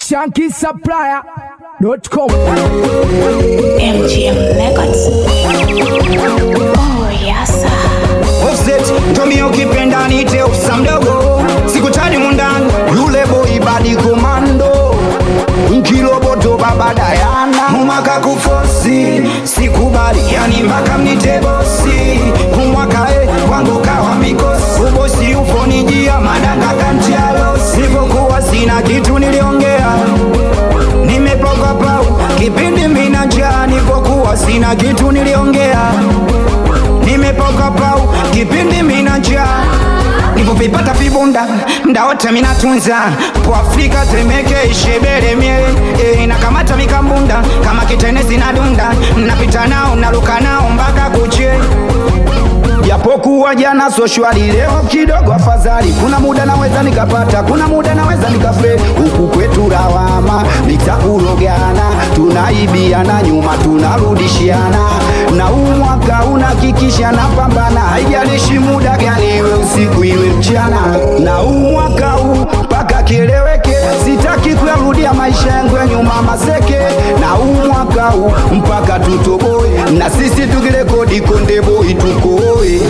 shankisupplier.com MGM Records. Oh, yes. Offset, Tommy ukipenda nite ofisa mdogo sikutani mundani yule boy badi komando nkiloboto baba Dayana umwaka kufosi sikubali yani mpaka mnite bosi umwaka e kwangu kawa mikosi ubosi ufonijia madanga kantialo sipokuwa sina kitu niliongea nimepoka pau kipindi mina njaa nipokuwa sina kitu niliongea nimepoka pau kipindi mina njaa nivovipata vibunda mda wote minatunza po afrika temeke ishebere mie e, nakamata mikambunda kama kitenesi na dunda napita nao naluka nao mpaka kuche japokuwa jana so shwari leo kidogo afadhali kuna muda naweza nikapata kuna muda naweza nikafe huku kwetu lawama nitakurogana tunaibiana nyuma tunarudishiana na huu mwaka unakikisha na pambana haijalishi muda gani iwe usiku iwe mchana na huu mwaka huu mpaka kieleweke sitaki kuyarudia maisha yangu ya nyuma maseke na huu mwaka huu mpaka tutoboe na sisi tukirekodi konde boy tukoe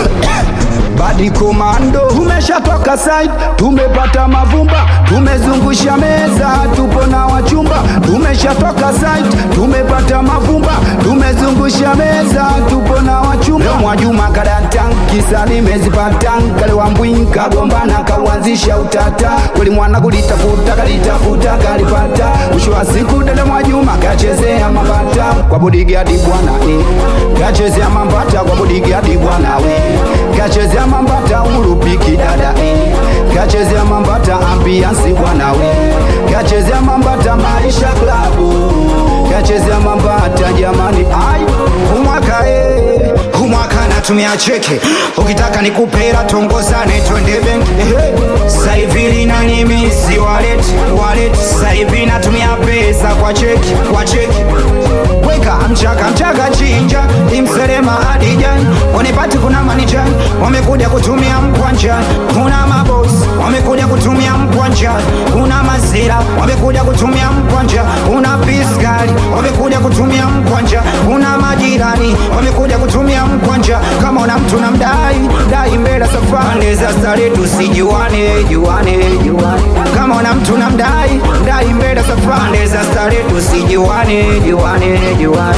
badi komando tumeshatoka side tumepata mavumba tumezungusha meza tupo na wachumba tumeshatoka side tumepata mavumba tumezungusha meza tupo na wachumba leo mwajuma kadantan kisa nimezipatan kale wambwin kagombana kauanzisha utata kweli mwana kulitafuta kalitafuta kalipata mwisho wa siku dada mwajuma kachezea mambata kwa bodigadi bwana eh. kachezea mambata kwa bodigadi bwana we kachezea mambata urupiki dada eh. kachezea mambata ambiansi bwana we kachezea mambata maisha klabu kachezea mambata jamani ai umwaka eh. umwaka natumia cheke ukitaka nikupera tongozane twende benki eh. saivili na nimisi walet walet saivi natumia pesa kwa cheki kwa cheki weka mchaka mchaka chinja imserema adijan wanipati kuna manijan wamekuja kutumia mkwanja kuna mabos wamekuja kutumia mkwanja kuna mazira wamekuja kutumia mkwanja kuna piskali wamekuja kutumia mkwanja kuna majirani wamekuja kutumia mkwanja kama una mtu na mdai dai mbele safari za stare tusijuane juane juane kama una mtu na mdai dai mbele safari za stare tusijuane juane juane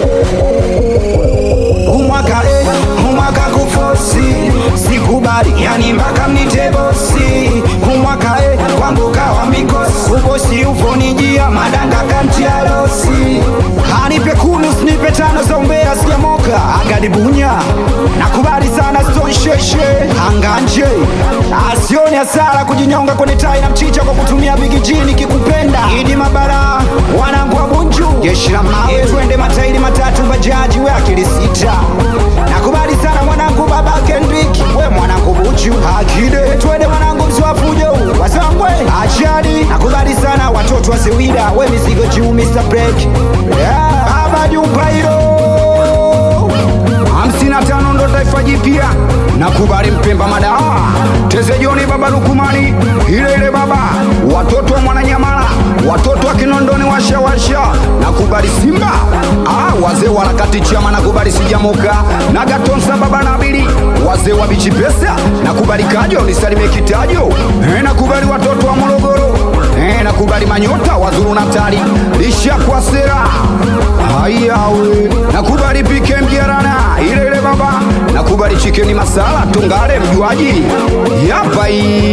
umwaka eh, umwaka kufosi sikubali yani mpaka mnite bosi umwaka eh, kwangu kawa mikosi ubosi ufonijia madanga kantialosi anipe kumi usinipe tano za umbea sijamoka agadibunya nakubali sana stonsheshe anganje asioni hasara kujinyonga kwenye tai na mchicha kwa kutumia bigijini kikupenda idi mabara wanangu wa bunju jeshi la mawe twende matairi matatu bajaji we akili sita nakubali sana mwanangu baba kendrik we mwanangu buchu akide twende mwanangu msiwafujo wasangwe achadi nakubali sana watoto wa sewida we mizigo juu mr break yeah. baba jumpairo hamsini na tano ndo taifa jipya nakubali mpemba madawa tezejoni baba lukumani ile ile baba watoto wa mwananyamala watoto wa kinondoni washawasha nakubali simba ah, wazee wa harakati chama nakubali sijamoka na gatonsa baba nabili wazee wa bichi pesa nakubali kajo nisalime kitajo eh, nakubali watoto wa morogoro eh, nakubali manyota wazuru natali lisha kwa sera hayawe nakubali pike mjarana ile ile baba nakubali chikeni masala tungale mjuaji yapa hii